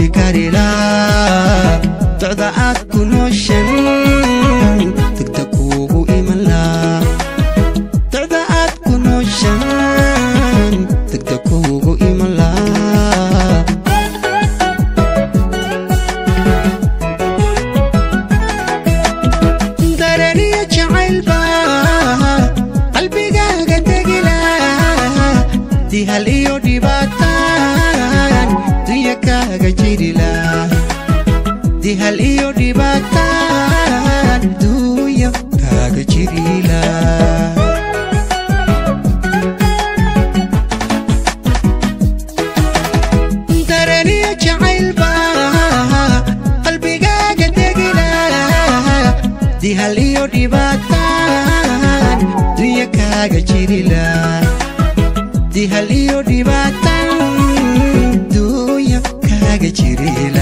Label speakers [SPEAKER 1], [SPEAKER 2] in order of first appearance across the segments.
[SPEAKER 1] karilaa docda aad ku nooshan degta kuugu iman laa docda aad ku nooshan degta kuugu iman laa daraniya jacaylba qalbigaaga degila dihal iyo dhibaataan dunya kaaga jirila dihal iyo dhibaataan dunya kaaga jirila daraniya jacaylba qalbigaaga degila dihal iyo dhibaataan dunya kaaga jirila dihal iyo dhibaataan dunya kaaga jirila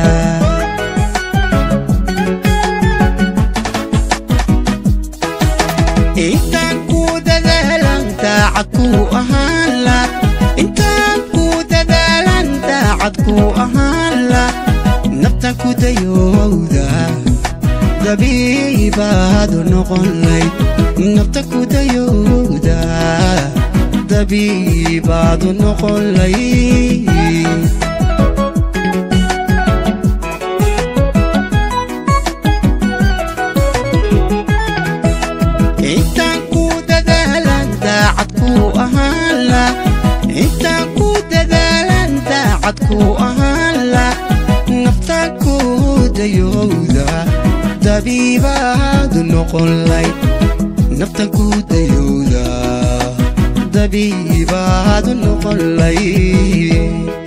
[SPEAKER 1] intaan ku dadaalan daacad ku ahaan la intaan ku dadaalan daacad ku ahaan la naftan ku dayowda dabiibaadu noqon layd nafta ku dayowda dabiibaadu noqon layd intaan ku dadaalan daacad ku ahaan la intaan ku dadaalan daacad ku ahaan la naftaan ku dayowda dabiibaadu noqon layd naftan ku dayowda dabiibaadu noqon layd